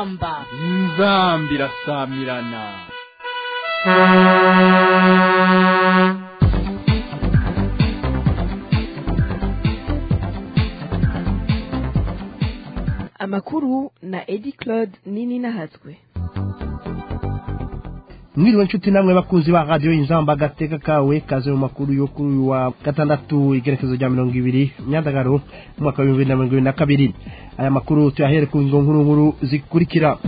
inzamba inzamba irasamirana amakuru na edi claude nini nahatswe mwiriwe nshuti namwe bakunzi ba radiyo inzamba agateka kawe kaze mu makuru yo kuri uyu wa gatandatu igerekezo rya mirongo ibiri myandagaro mu mwaka w'ibihumbi bibiri na mirongo ibiri na kabiri aya makuru tuyahere ku ngingo nkuru nkuru zikurikira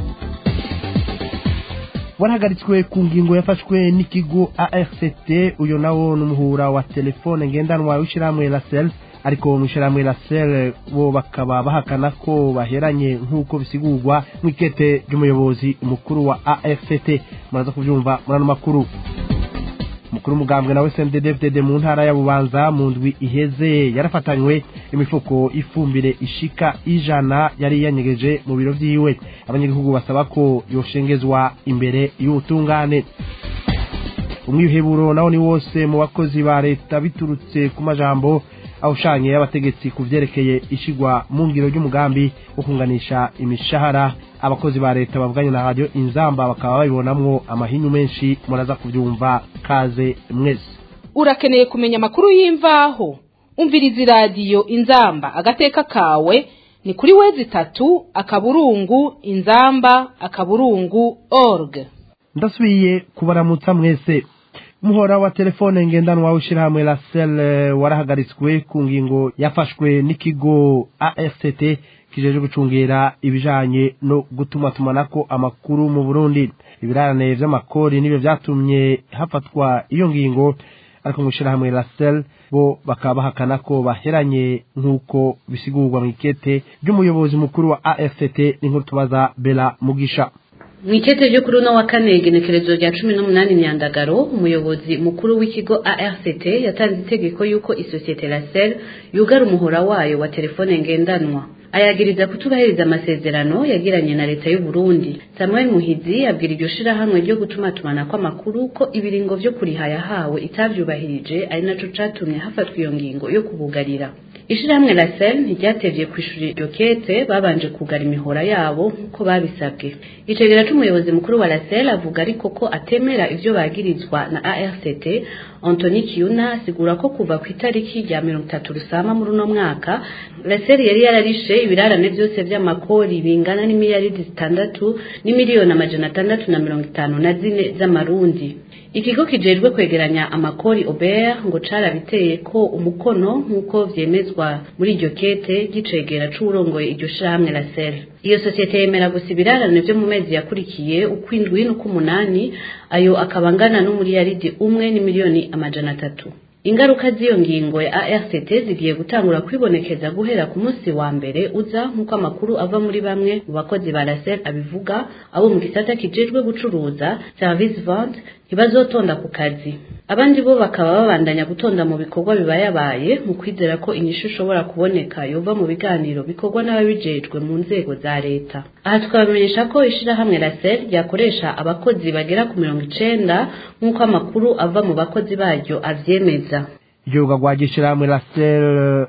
warahagaritswe ku ngingo yafashwe n'ikigo arct uyu nawo ni umuhura wa telefone ngendanwa w'ishyirahamwe rasel ariko mu ishyirahamwe rasel bo bakaba bahakana ko baheranye nk'uko bisigurwa mu ikete ry'umuyobozi mukuru wa arct muraza kubyumva muri ano makuru umukuru w'umugambwe nawe cnddd mu ntara ya bubanza mu ndwi iheze yarafatanywe imifuko ifumbire ishika ijana yari yanyegeje mu biro vyiwe abanyagihugu basaba ko yoshengezwa imbere y'ubutungane umwiheburo nawo ni wose mu bakozi ba leta biturutse ku majambo awushanye y'abategetsi ku vyerekeye ishigwa mu ngiro ry'umugambi wo kunganisha imishahara abakozi ba leta bavuganye na radio inzamba bakaba babibonamwo amahinyu menshi muraza kuvyumva kaze mwese urakeneye kumenya amakuru y'imvaho umviriza iradiyo inzamba agateka kawe ni kuri wezi itatu akaburungu inzamba akaburungu org ndasubiye kubaramutsa mwese umuhora wa telefone ngendanwa w'ishyirahamwe rasel warahagaritswe ku ngingo yafashwe n'ikigo arct kijeje gucungira ibijanye no gutuma tumanako amakuru mu burundi ibirarane vy'amakori nibyo vyatumye hafatwa iyo ngingo ariko mu ishyirahamwe rasel bo bakaba bahakana ko baheranye nk'uko bisigurwa mu ikete ry'umuyobozi mukuru wa arct n'inkuru tubaza bela mugisha mu ikete ryo kuri uno wa kane igenekerezo rya cumi n'umunani myandagaro umuyobozi mukuru w'ikigo arct yatanze itegeko y'uko isosiyete rasel yugara umuhora wayo wa telefone ngendanwa ayagiriza kutubahiriza amasezerano yagiranye na leta y'u Burundi Samuel Muhizi abwira iryo shirahamwe ryo gutumatumana kw'amakuru ko ibiringo vyo kuriha yahawe itavyubahirije ari naco catumye hafatwa iyo ngingo yo kubugarira ishirahamwe Rasel ntiryatevye kwishura iryo kete babanje kugara imihora yabo nk'uko babisabwe icegera c'umuyobozi mukuru wa Rasel avuga ariko ko atemera ivyo bagirizwa na ARCT Anthony Kiuna asigura ko kuva ku itariki rya mirongo itatu rusama muri uno mwaka Rasel yari yararishe ibirarane byose vy'amakori bingana n'imiliyaridi zitandatu n'imiliyoni amajana atandatu na mirongo itanu na zine z'amarundi ikigo kijejwe kwegeranya amakori ober ngo carabiteye ko umukono nk'uko vyemezwa muri iryo kete gicegera c'uwurongoye iryo shirahamwe Rasel iyo sosiyete yemera gusa ibirarane vyo mu mezi yakurikiye ukwindwi n'ukumunani ayo akaba angana n'umuriyaridi umwe n'imiliyoni amajana atatu ingaruka z'iyo ngingo ya ARCT zigiye gutangura kwibonekeza guhera ku munsi wa mbere uza nk'uko amakuru ava muri bamwe mu bakozi ba Rasel abivuga abo mu gisata kijejwe gucuruza service vente ntibazotonda ku kazi abandi bo bakaba babandanya gutonda mu bikorwa bibayabaye mu kwizera ko inyishu ishobora kuboneka yova mu biganiro bikorwa n'ababijejwe mu nzego za leta aha tukabamenyesha ko ishirahamwe Rasel ryakoresha abakozi bagera ku mirongo icenda nk'uko amakuru ava mu bakozi baryo avyemeza igihugu rwa gishyirahamwe rasel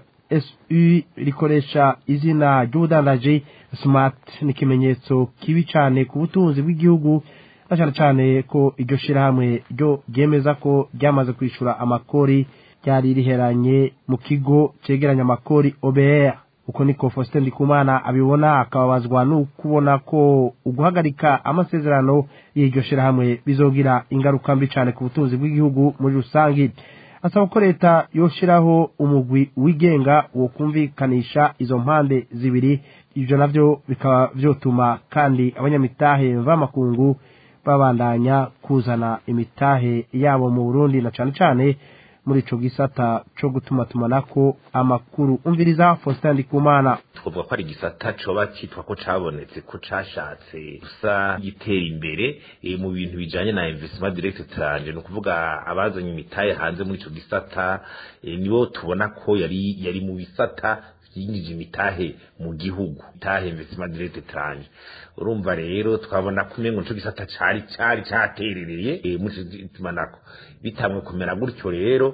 su rikoresha izina ry'ubudandaji smart ni ikimenyetso kibi cyane ku butunzi bw'igihugu na cyane cyane ko iryo shyirahamwe ryo ryemeza ko ryamaze kwishyura amakori ryari riheranye mu kigo cyegeranya amakori obr uko niko faustin ndikumana abibona akababazwa n'ukubona ko uguhagarika amasezerano y'iryo shyirahamwe bizogira ingaruka mbi cyane ku butunzi bw'igihugu muri rusange asaba ko leta yoshiraho umugwi wigenga wo kumvikanisha izo mpande zibiri ibyo navyo bikaba vyotuma kandi abanyamitahe mvamakungu babandanya kuzana imitahe yabo mu Burundi na cane cane muri ico gisata co gutuma tumanako amakuru umviriza Faustin Ndikumana twavuga ko ari igisata coba cyitwa ko cabonetse ko cashatse gusa gitera imbere e, mu bintu bijanye na investment direct tranje no kuvuga abazanye imitahe hanze muri ico gisata e, nibo tubona ko yari yari mu bisata yinjije imitahe mu gihugu itahe investment direct tranje urumva rero twabona kumengo nico gisata cari cari caterereye e, muri tumanako bitamwe kumera gutyo rero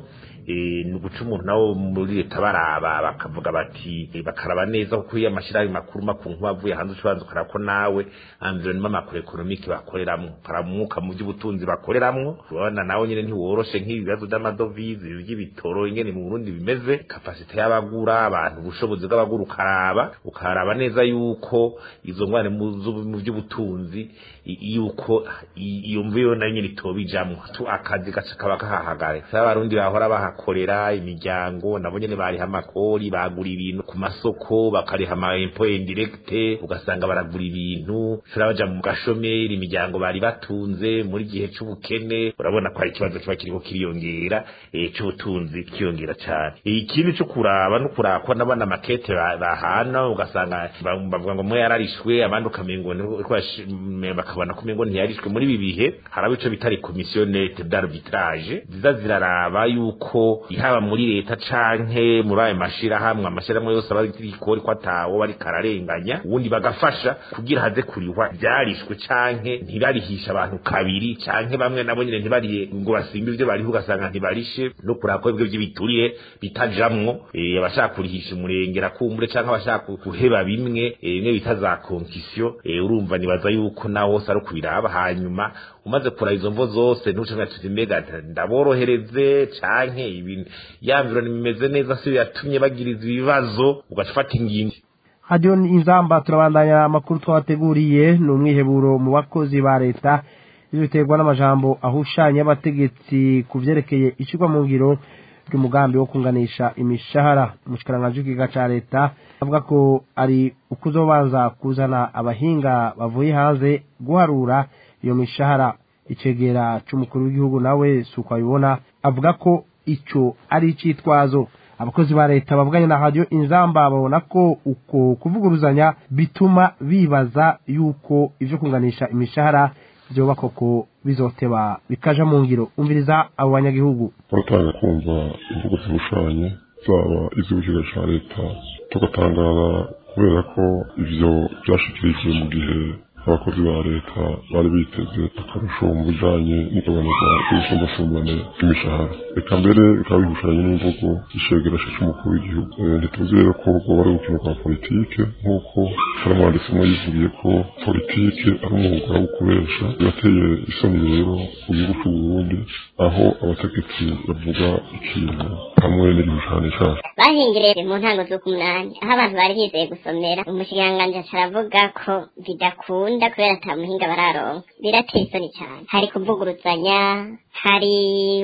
eh, ni uguca umuntu nawo muri leta baraba bakavuga bati eh, bakaraba neza kuko iyo amashirahamwe makuru makuru nk'uwavuye hanze ucubanza ukaraba ko nawe environnement macro economique bakoreramwo ukaramwuka mu by'ubutunzi bakoreramwo urabona nawe nyine ntiworoshe nk'ibibazo by'amadovize by'ibitoro ingene mu Burundi bimeze kapasite y'abagura abantu ubushobozi bw'abagura ukaraba ukaraba neza yuko izo ngwane mu z'ubu- mu by'ubutunzi i- yuko i- iyo mvuyo nayo nyine itobijamwo tu akazi gaca kaba kahahagare saba abarundi bahora bahakorera imiryango nabo nyene bariha amakori bagura ibintu ku masoko bakariha ama impôt indirecte ugasanga baragura ibintu ushobora baja mu gashomeri imiryango bari batunze muri gihe c'ubukene urabona ko hari ikibazo kiba kiriko kiriyongera eh, c'ubutunzi kiyongera cane ikindi co kuraba no kuraba ko nabona makete ba- bahana ugasanga ba- bavuga ngo mwe yararishwe abandi ukamengo ni- ko bashi- me- bakabona ko umengo ntiyarishwe muri ibi bihe haraba ico bitari commissionnette d'arbitrage ziza ziraraba yuko haba muri leta canke muri ayo mashirahamwe amashirahamwe yose aba ikori ko atawo bari kararenganya ubundi bagafasha kugira haze kurihwa byarishwe canke ntibarihisha abantu kabiri canke bamwe nabo nyine ntibariye ngo basimbe ivyo bariho ugasanga ntibarishe no kuraba ko ibyo by'ibituriye bitajamwo eh, abashaka kurihisha umurengera kumbure canke abashaka guheba bimwe eh, bimwe bita za konkisiyo urumva nibaza yuko naho hose ari ukubiraba hanyuma umaze kuraba izo mvo zose ntucanga tuti mbega ndaborohereze canke ibintu yamviro nimeze neza si yatumye bagiriza ibibazo ugaca ufata ingingo radiyo inzamba turabandanya amakuru twabateguriye ni umwiheburo mu bakozi ba leta ibyo biterwa n'amajambo ahushanya y'abategetsi ku byerekeye ishyirwa mu ngiro ry'umugambi wo kunganisha imishahara umushikiranganji w'ikiga cya leta avuga ko ari ukuzobanza kuzana abahinga bavuye hanze guharura iyo mishahara icegera c'umukuru w'igihugu nawe si uko abibona avuga ko ico ari icitwazo abakozi ba leta bavuganye na radiyo inzamba babona ko uko kuvuguruzanya bituma bibaza yuko ivyo kunganisha imishahara vyoba koko bizoteba bikaja mu ngiro umviriza abo banyagihugu baratanga kumva imvugo zihushanye zaba iz'ikigo cya leta tugatangara kubera ko ivyo vyashikirijwe mu gihe abakozi ba leta bari biteze akarusho mu bijanye n'igabanuka ry'ubusumbasumbane bw'imishahara reka mbere bikaba bihushanye n'imvugo ishegerasha c'umukuru w'igihugu Eh, ntituzi rero ko rwoba ari urukino rwa politike nk'uko sharamwanditsemo yivugiye ko politike ari umwuga wo kubesha birateye isoni rero mu gihugu c'u Burundi aho abategetsi bavuga ikintu hamwe n'igishushanyo caco bahingiriye mu ntango z'ukumunani aho abantu bari bizeye gusomera umushikiranganji aca aravuga ko bidakunda kubera ata muhinga bararonka birateye isoni cyane hari kuvuguruzanya hari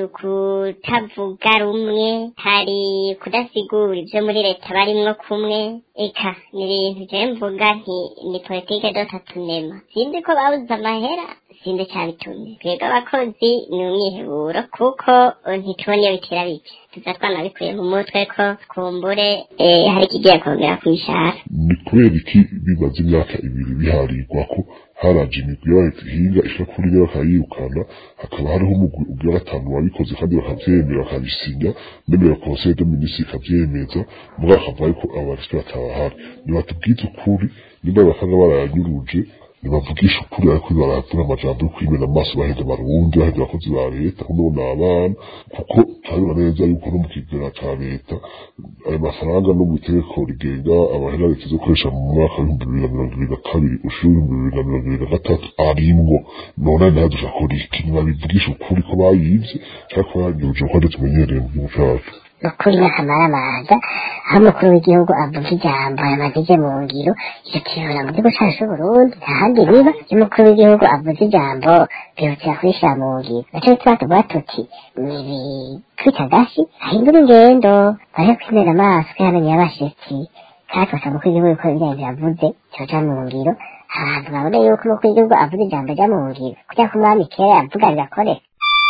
kutavuga rumwe hari kudasigura ibyo muri leta barimwo kumwe eka ni ibintu jewe mvuga nti ni politike dotatunema sinzi ko babuze amahera sinzi cyabitumye twebwe abakozi ni umwiheburo kuko eh, ntitubona iyo bitera bike tuza twanabikuye mu mutwe ko kumbure eh, hari ikigiye kongera ku mishahara ni kubera iki bimaze imyaka ibiri biharirwa ko haraje imigwi y'abahinga ishaka kuri byo bakayirukana hakaba hariho umugwi ugira gatanu wabikoze kandi bakavyemera bakabisinya nemera conseil de ministre ikavyemeza mugabo hakavuga yuko abarispe batabahari nibatubwize ukuri nimba basanga barayanyuruje nibavugisha ukuri ariko baravuga amajambo yo kwimena amaso baheza abarundi baheza abakozi ba leta kuno ni abana kuko turabona neza yuko no mu kigega ca leta ayo mafaranga no mu itegeko rigenga abahera leta zo gukoresha mu mwaka w'ibihumbi bibiri na mirongo ibiri na kabiri ushira ibihumbi bibiri na mirongo ibiri na gatatu arimwo none nayo dushakora iki nibabivugisha ukuri ko bayivye canke ko bayanyuruje kuko tumenyereye mu gihugu cacu ukuri n'akamaramaza aho umukuru w'igihugu avuga ijambo yamaze mu ngiro icyo kibona mu gihugu cyacu c'uburundi nta handi biba iyo umukuru w'igihugu avuze ijambo bihutira kurishyira mu ngiro naco tuba tuvuga tuti ni ibikubita gasi ahindura ingendo baje kwimena amaso kwihananiye abashitsi kandi twasaba umukuru w'igihugu ko ibijyanye yavuze cyoja mu ngiro abantu babona yuko umukuru w'igihugu avuze ijambo rya mu ngiro kugira ko umwami kera yavuga bigakoreka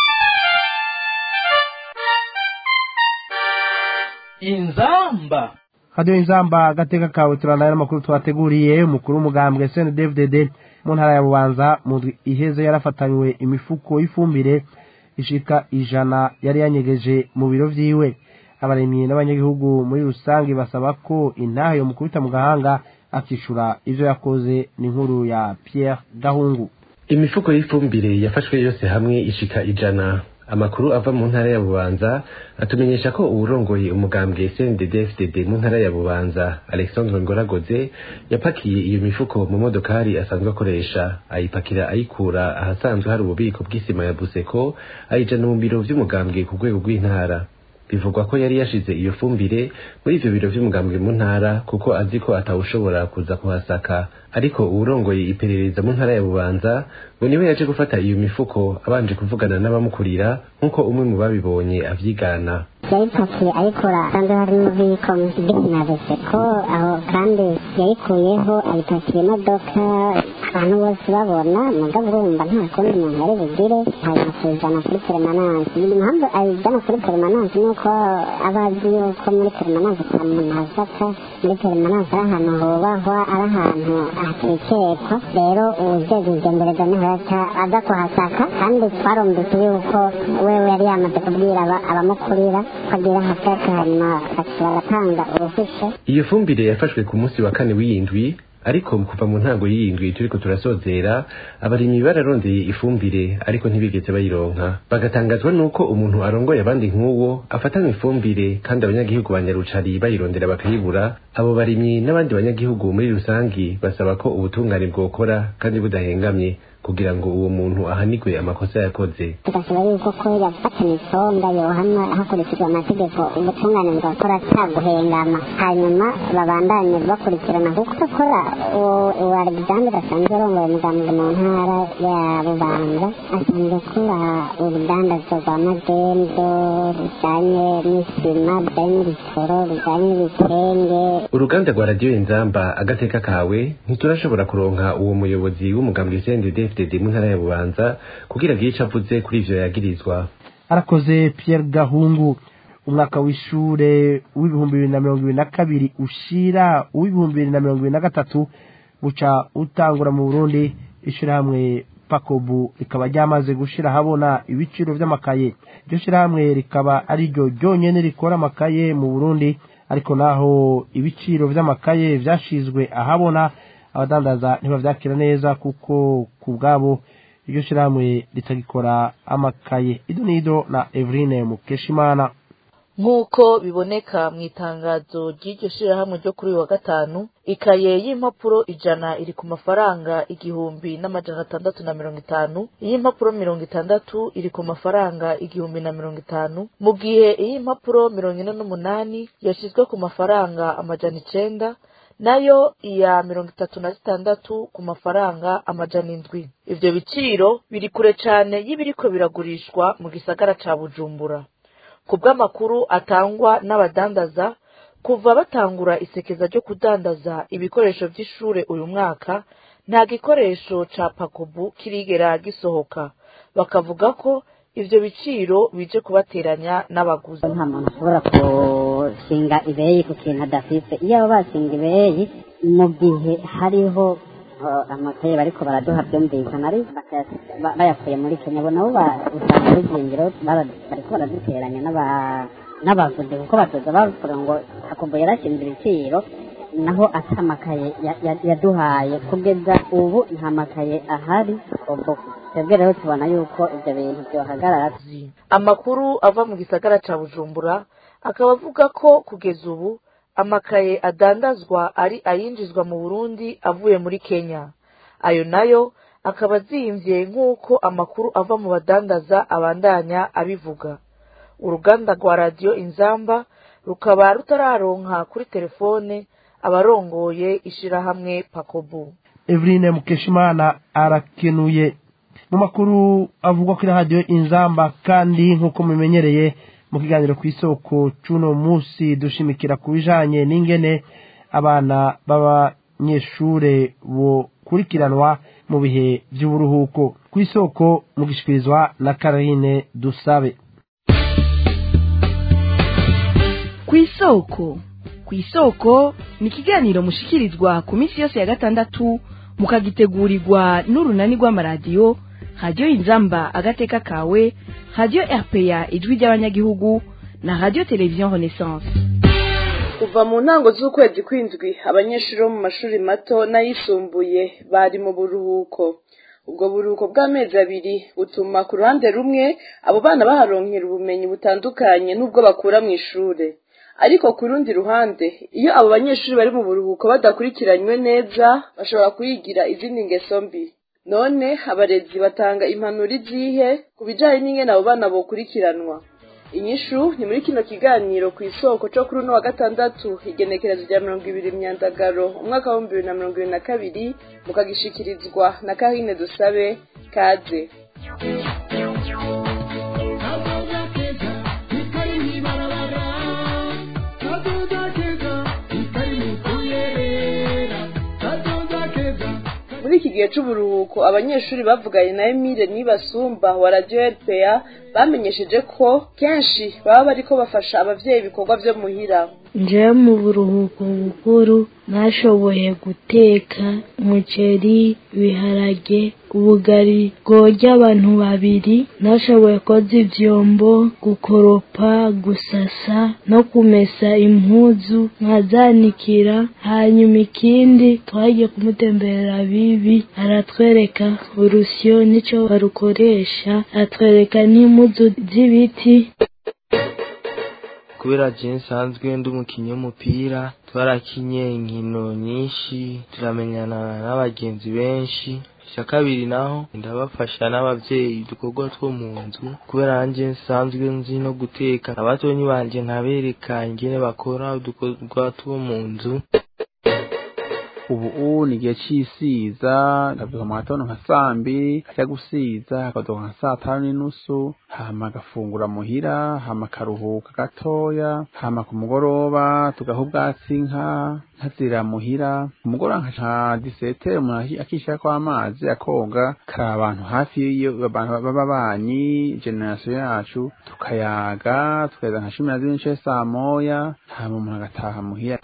inzamba radiyo inzamba agateka kawe turanaye n'amakuru twateguriye umukuru w'umugambwe sndddd mu ntara ya bubanza mu ndwi iheze yarafatanywe imifuko y'ifumbire ishika ijana yari yanyegeje mu biro vyiwe abaremyi n'abanyagihugu muri rusange basaba ko intahe yo mukubita mu gahanga akishura ivyo yakoze n'inkuru ya pierre gahungu imifuko y'ifumbire yafashwe yose hamwe ishika ijana amakuru ava mu ntara ya bubanza atumenyesha ko uwurongoye umugambwe CNDD-FDD mu ntara ya bubanza Alexandre Ngoragoze yapakiye iyo mifuko mu modokari asanzwe akoresha ayipakira ayikura ahasanzwe hari ububiko bw'isima ya Buseko ayijana mu biro vy'umugambwe ku rwego rw'intara bivugwa ko yari yashize iyo fumbire muri ivyo biro vy'umugambwe mu ntara kuko azi ko atawushobora kuza kuhasaka ariko uwurongoye iperereza mu ntara ya bubanza ngo niwe yaje gufata iyo mifuko abanje kuvugana n'abamukurira nk'uko umwe mu babibonye avyigana yayipakiye ayikora kandi hari n'ububiko bw'inabese ko aho kandi yayikuyeho ayipakira imodoka abantu bose babona mugabo urumva nta kundi umuntu ari bugire hanyuma akayijana kuri peremananse impamvu ayijana kuri peremananse ni uko aba azi yuko muri peremananse ata muntu ahafata muri peremananse ari ahantu hubahwa ari ahantu hatekekwa rero uwujejwe ugendereza niho yaca aza kuhasaka kandi twarumvise yuko wewe yari yamaze kubwira abamukurira ko agira hafata hanyuma bagatanga uruhusha iyo fumbire yafashwe ku munsi wa kane w'iyindwi ariko kuva mu ntango y'iyindwi turiko turasozera abarimyi bararondeye ifumbire ariko ntibigeze bayironka bagatangazwa nuko umuntu arongoye abandi nk'uwo afatanywe ifumbire kandi abanyagihugu ba nyarucari bayirondera bakayibura abo barimyi n'abandi banyagihugu muri rusangi basaba ko ubutungane bwokora kandi budahengamye kugira ngo uwo muntu ahanigwe amakosa yakoze tugasaba yuko ko yafatanye isonga yohanwa hakurikijwe amategeko ubutungane bugakora ataguhengama hanyuma babandanye bakurikirana kuko akora uwo alexandre asanzwe arongoye umugambwe mu ntara ya bubanza asanzwe akora urudandazo rwa magendo rujanye n'isima rujanye n'ibitoro rujanye n'ibitenge uruganda rwa radiyo inzamba agateka kawe ntiturashobora kuronka uwo muyobozi w'umugambwe cndd FDD mu ntara ya Bubanza kugira agire ico avuze kuri ivyo yagirizwa arakoze Pierre Gahungu umwaka w'ishure w'ibihumbi bibiri na mirongo ibiri na kabiri ushira uw'ibihumbi bibiri na mirongo ibiri na gatatu uca utangura mu Burundi ishirahamwe pakobu rikaba ryamaze gushira habona ibiciro vy'amakaye iryo shirahamwe rikaba ari ryo ryonyene rikora amakaye mu Burundi ariko naho ibiciro vy'amakaye vyashizwe ahabona abadandaza ntibavyakira neza kuko ku bwabo iryo shirahamwe ritagikora amakaye idonido na Evrine Mukeshimana nk'uko biboneka mu itangazo ry'iryo shirahamwe ryo kuri uyu wa gatanu ikaye y'impapuro ijana iri ku mafaranga igihumbi n'amajana atandatu na mirongo itanu iy'impapuro mirongo itandatu iri ku mafaranga igihumbi na mirongo itanu mu gihe iy'impapuro mirongo ine n'umunani yashyizwe ku mafaranga amajana icenda nayo iya mirongo itatu na zitandatu ku mafaranga amajana indwi ivyo biciro biri kure cane y'ibiriko biragurishwa mu gisagara ca bujumbura ku bw'amakuru atangwa n'abadandaza kuva batangura isekeza ryo kudandaza ibikoresho vy'ishure uyu mwaka nta gikoresho ca pakobu kirigera gisohoka bakavuga ko ivyo biciro bije kubateranya n'abaguzi nta muntu ashobora gushinga ibeyi ku kintu adafise iyo abo bashinga ibeyi mu gihe hariho amakaye bariko baraduha byumvikana ari bayakuye muri kenya bo nabo usanga urugingiro bariko baraduteranya n'abavuzi kuko batoza bavuga ngo hakumbu yarashinze ibiciro naho ata amakaye yaduhaye kugeza ubu nta makaye ahari ubwo twebwe rero tubona yuko ibyo bintu byohagarara amakuru ava mu gisagara ca bujumbura akaba avuga ko kugeza ubu amakaye adandazwa ari ayinjizwa mu burundi avuye muri kenya ayo nayo akaba azimvye nk'uko amakuru ava mu badandaza abandanya abivuga uruganda rwa radiyo inzamba rukaba rutararonka kuri telefone abarongoye ishirahamwe pakobu Evrine Mukeshimana arakenuye mu makuru avugwa kuri radiyo inzamba kandi nk'uko mumenyereye mu kiganiro ku isoko c'uno munsi dushimikira ku bijanye n'ingene abana b'abanyeshure bokurikiranwa mu bihe vy'uburuhuko ku isoko mu gishikirizwa na Karine Dusabe ku isoko ku isoko ni ikiganiro mushikirizwa ku minsi yose ya gatandatu mukagitegurirwa n'urunani rw'amaradiyo radiyo inzamba agateka kawe radiyo rpa ijwi ry'abanyagihugu na radiyo televiziyo renaissance kuva mu ntango z'ukwezi kw'indwi abanyeshuri bo mu mashuri mato n'ayisumbuye bari mu buruhuko ubwo buruhuko bw'amezi abiri butuma ku ruhande rumwe abo bana baharonkera ubumenyi butandukanye n'ubwo bakura mu ishure ariko ku rundi ruhande iyo abo banyeshuri bari mu buruhuko badakurikiranywe neza bashobora kuyigira izindi ngeso mbi none abarezi batanga impanuro izihe ku bijanye n'ingene abo bana bokurikiranwa inyishu ni muri kino kiganiro ku isoko co kuri uno wa gatandatu igenekerezo rya mirongo ibiri myandagaro umwaka w'ibihumbi bibiri na mirongo ibiri na kabiri mukagishikirizwa na kahine dusabe kaze muri iki gihe c'uburuhuko abanyeshuri bavuganye na Emile Nibasumba wa Radio RPA bamenyesheje ko kenshi baba bariko bafasha abavyeyi ibikorwa vyo muhira nje mu buruhuko bukuru nashoboye guteka umuceri ibiharage ubugari bworya abantu babiri nashoboye koza ivyombo gukoropa gusasa no kumesa impuzu nkazanikira hanyuma ikindi twagiye kumutemberera bibi aratwereka urusyo nico barukoresha atwereka n'impuzu z'ibiti kubera je nsanzwe ndi umukinyi w'umupira twarakinye inkino nyinshi turamenyana n'abagenzi benshi icya kabiri naho ndabafasha n'abavyeyi udukorwa two mu nzu kubera nanje nsanzwe nzi no guteka abatonyi banje nkabereka ingene bakora udukorwa two mu nzu ubu ni igihe c'isiza ndavyuka mu gatondo nka sambi kaja gusiza akadoka nka saa tanu n'inusu hama agafungura muhira hama akaruhuka gatoya hama ku mugoroba tugaha ubwatsi inka nkazira muhira ku mugoroba nka disetere umuntu akishirako amazi akoga kari abantu hafi iyo abantu b'ababanyi generasiyo yacu tukayaga tukageza nka cumi na zibiri n'ice saa moya hama umuntu agataha muhira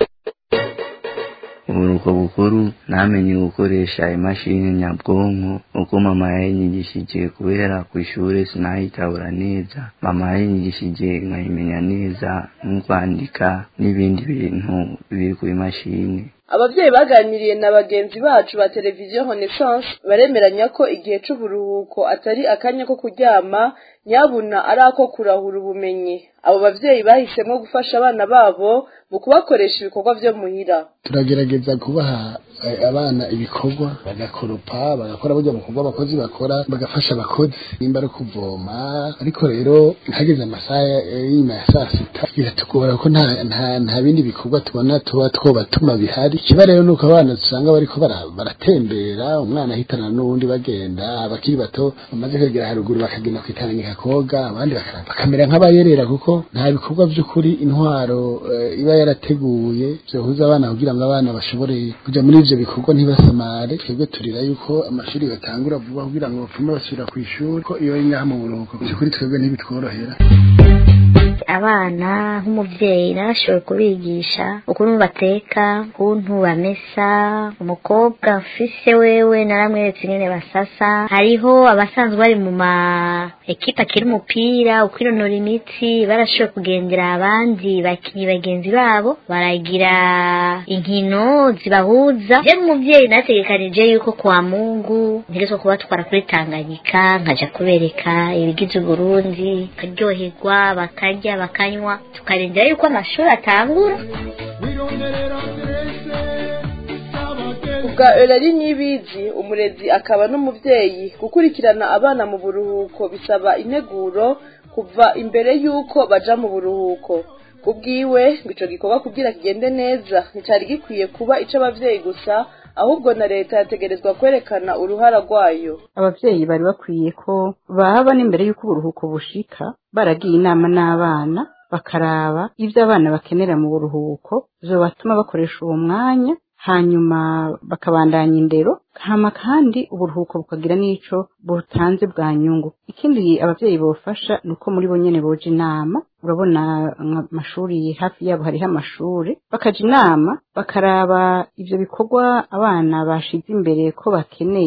uburuko bukuru namenye gukoresha imashini nyabwonko uko mama yayinyigishije kubera ku ishuri sinayitabura neza mama yayinyigishije nkayimenya neza no kwandika n'ibindi bintu biri ku imashini abavyeyi baganiriye na bagenzi bacu ba televiziyo Renaissance baremeranya ko igihe c'uburuhuko atari akanya ko kuryama nyabuna ari ako kurahura ubumenyi abo bavyeyi bahisemo gufasha abana babo mu kubakoresha ibikorwa vyo muhira turagerageza kubaha abana ibikorwa bagakoropa bagakora burya bukorwa abakozi bakora bagafasha abakozi nimba ari kuvoma ariko rero hageze amasaha y'inyuma ya saa sita biratugora ko nta nta nta bindi bikorwa tubona tuba twobatuma bihari ikiba rero nuko abana dusanga bariko baratembera umwana ahitana n'uwundi bagenda abakiri bato bamaze kwegera haruguru bakagenda kwitanganyika koga abandi bakamera nk'abayerera kuko nta bikorwa by'ukuri intwaro iba yarateguye byohuza abana kugira ngo abana bashobore kuja muri ivyo bikorwa ntibasamare twebwe turira yuko amashuri batangura vuba kugira ngo bapfume basubira ku ishuri ko iyo ngaha mu buruhuko by'ukuri twebwe ntibitworohera abana nk'umubyeyi narashoboye kubigisha ukuntu bateka ukuntu bamesa umukobwa mfise wewe naramweretse ingene basasa hariho abasanzwe bari mu ma ekipa akiri umupira ukwinonora imitsi barashoboye kugendera abandi bakinyi bagenzi babo baragira inkino zibahuza je nk'umuvyeyi nategekanije yuko kwa mungu ntegerezwa kubatwara kuri tanganyika nkaja kubereka ibigize uburundi bakaryoherwa bakarya bakanywa tukarindira yuko amashuri atangura ubwa erari n'ibizi umurezi akaba n'umuvyeyi gukurikirana abana mu buruhuko bisaba integuro kuva imbere y'uko baja mu buruhuko kubwiwe ngo ico gikorwa kugira kigende neza nticari gikwiye kuba ico abavyeyi gusa ahubwo na leta yategerezwa kwerekana uruhara rwayo abavyeyi bari bakwiye ko baba n'imbere y'uko uburuhuko bushika baragiye inama n'abana bakaraba ivyo abana bakenera mu buruhuko vyobatuma bakoresha uwo mwanya hanyuma bakabandanya indero hama kandi uburuhuko bukagira n'ico butanze bwa nyungu ikindi abavyeyi bofasha ni uko muri bo nyene boja inama urabona amashuri hafi yabo hariho amashuri bakaja inama bakaraba ivyo bikorwa abana bashize imbere ko bakeneye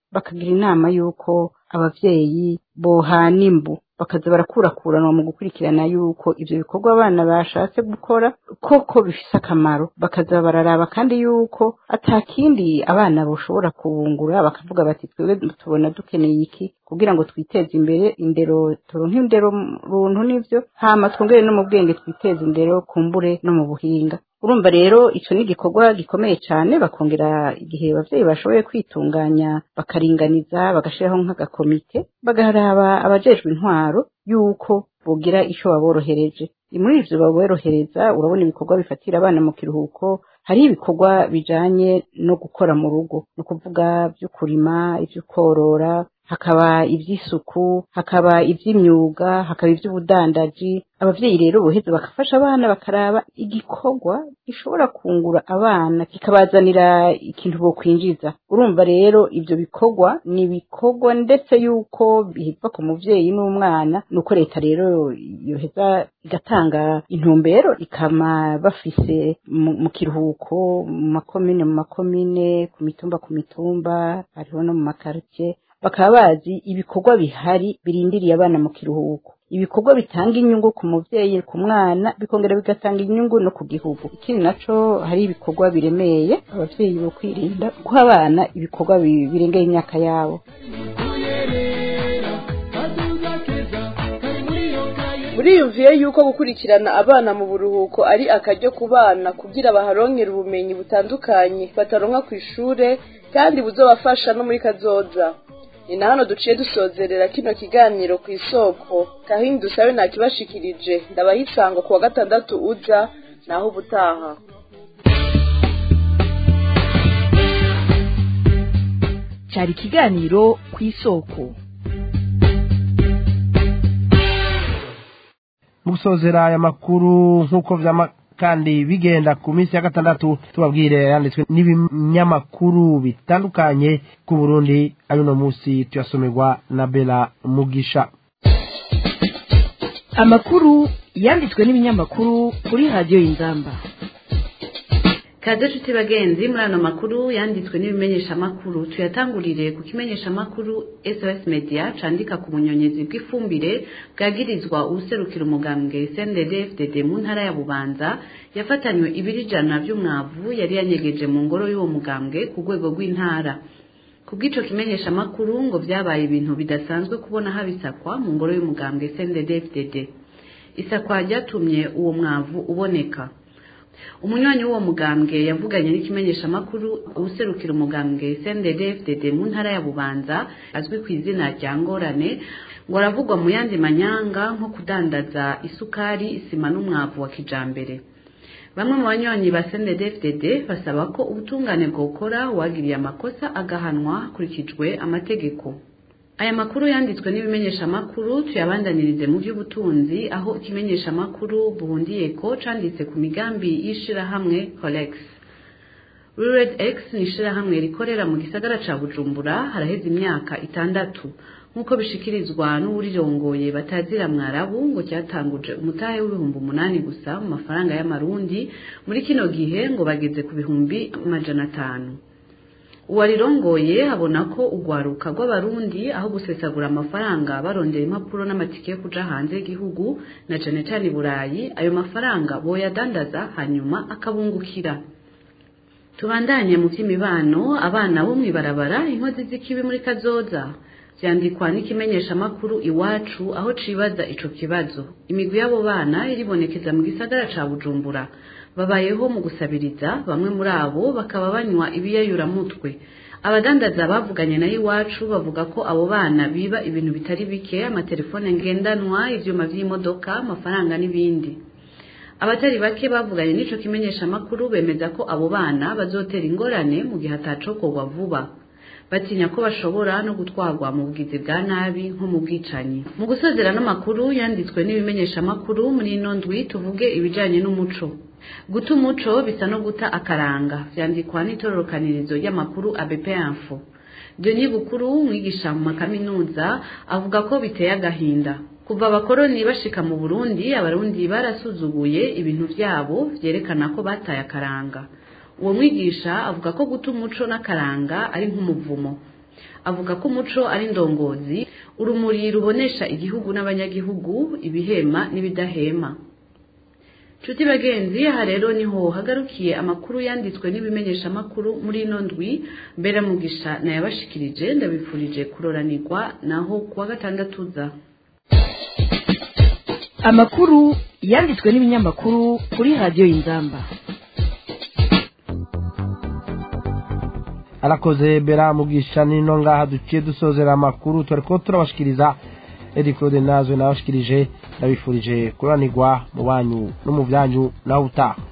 bakagira inama y'uko abavyeyi bohana imbu bakaza barakurakuranwa mu gukurikirana yuko ivyo bikorwa abana bashatse gukora koko bifise akamaro bakaza bararaba kandi yuko atakindi abana boshobora kubungura bakavuga bati twebwe tubona dukeneye iki kugira ngo twiteze imbere indero turonke indero runtu n'ivyo hama twongere no mu bwenge twiteze indero kumbure no mu buhinga urumva rero ico ni igikorwa gikomeye cane bakongera igihe abavyeyi bashoboye kwitunganya bakaringaniza bagashiraho nk'agakomite bagaraba abajejwe intwaro yuko bogira ico baborohereje muri ivyo baborohereza urabona ibikorwa bifatira abana mu kiruhuko hari ibikorwa bijanye no gukora mu rugo ni ukuvuga vyo kurima ivyo korora hakaba ivy'isuku hakaba ivy'imyuga hakaba ivy'ubudandaji abavyeyi rero boheza bagafasha abana bakaraba igikorwa gishobora kungura abana kikabazanira ikintu bokwinjiza urumva rero ivyo bikorwa ni ibikorwa ndetse yuko biva ku muvyeyi n'umwana nuko leta rero yoheza igatanga intumbero ikama bafise mu mu kiruhuko mu makomine mu makomine ku mitumba ku mitumba hariho no mu makartie bakaba bazi ibikorwa bihari birindiriye abana mu kiruhuko ibikorwa bitanga inyungu ku muvyeyi ku mwana bikongera bigatanga inyungu no ku gihugu ikindi naco hari ibikorwa biremeye abavyeyi bo kwirinda guha abana ibikorwa bi- birengeye imyaka yabo buriyumviye yuko gukurikirana abana mu buruhuko ari akaryo ku bana kugira baharonkere ubumenyi butandukanye bataronka ku ishure kandi buzobafasha no muri kazoza ni na hano duciye dusozerera kino kiganiro ku isoko kahindi dusabe nakibashikirije ndabaha isango ku wa gatandatu uza naho ubutaha cyari ikiganiro ku isoko mu gusozera aya makuru nk'uko vyama kandi bigenda ku minsi ya gatandatu tubabwire yanditswe n'ibinyamakuru bitandukanye ku burundi ayo uno munsi tuyasomerwa na bela mugisha amakuru yanditswe n'ibinyamakuru kuri radiyo y'inzamba kaze nshuti bagenzi muri ano makuru yanditswe n'ibimenyeshamakuru tuyatangurire ku kimenyeshamakuru sos media candika ku bunyonyezi bw'ifumbire bwagirizwa uwuserukira umugambwe cndd fdd mu ntara ya bubanza yafatanywe ibiri ijana by'umwavu yari yanyegeje mu ngoro y'uwo mugambwe ku rwego rw'intara ku bw'ico kimenyeshamakuru ngo vyabaye ibintu bidasanzwe kubona habisakwa mu ngoro y'umugambwe cndd fdd isakwa ryatumye uwo mwavu uboneka umunywanyi w'uwo mugambwe yavuganye n'ikimenyeshamakuru userukira umugambwe CNDD-FDD mu ntara ya Bubanza azwi ku izina rya Ngorane ngo aravugwa mu yandi manyanga nko kudandaza isukari isima n'umwavu wa kijambere bamwe mu banywanyi ba CNDD-FDD basaba ko ubutungane bwokora uwagiriye amakosa agahanwa hakurikijwe amategeko aya makuru yanditswe n'ibimenyeshamakuru tuyabandanirize mu by'ubutunzi aho ikimenyeshamakuru buhundiye ko canditse ku migambi y'ishirahamwe colex rured x ni ishirahamwe rikorera mu gisagara ca bujumbura haraheze imyaka itandatu nk'uko bishikirizwa n'uwurirongoye batazira mwarabu ngo cyatanguje umutahe w'ibihumbi umunani gusa mu mafaranga y'amarundi muri kino gihe ngo bageze ku bihumbi amajana atanu uwarirongoye abona ko urwaruka rw'abarundi aho gusesagura amafaranga barondera impapuro n'amatike yo kuja hanze y'igihugu na cane cane i burayi ayo mafaranga boyadandaza hanyuma akabungukira tubandanye mu by'imibano abana bo mw'ibarabara inkozi z'ikibi muri kazoza vyandikwa n'ikimenyeshamakuru iwacu aho cibaza ico kibazo imigwi y'abo bana iribonekeza mu gisagara ca bujumbura babayeho mu gusabiriza bamwe muri abo bakaba banywa ibiyayuramutwe abadandaza bavuganye nayo iwacu bavuga ko abo bana biba ibintu bitari bike amatelefone ngendanwa ivyuma vy'imodoka amafaranga n'ibindi abatari bake bavuganye n'ico kimenyeshamakuru bemeza ko abo bana bazotera ingorane mu gihe atacokorwa vuba batinya ko bashobora no gutwarwa mu bugizi bwa nabi nko mu bwicanyi mu gusozera n'amakuru yanditswe n'ibimenyeshamakuru muri ino ndwi tuvuge ibijanye n'umuco guta umuco bisa no guta akaranga vyandikwa n'itororokanirizo ry'amakuru abp info Denis Bukuru umwigisha mu makaminuza avuga ko biteye agahinda kuva abakoroni bashika mu Burundi abarundi barasuzuguye ibintu vyabo vyerekana ko bataye akaranga uwo mwigisha avuga ko guta umuco n'akaranga ari nk'umuvumo avuga ko umuco ari indongozi urumuri rubonesha igihugu n'abanyagihugu ibihema n'ibidahema nshuti bagenzi aha rero niho hagarukiye amakuru yanditswe n'ibimenyeshamakuru muri ino ndwi mbera mugisha nayabashikirije ndabifurije kuroranirwa naho kuwa gatandatu za amakuru yanditswe n'ibinyamakuru kuri radiyo y'inzamba arakoze bera mugisha nino ngaha duciye dusozera amakuru turi ko turabashikiriza edi claude nazwe nabashikirije ndabifurije kuranirwa mu banyu no mu byanyu nawe utaha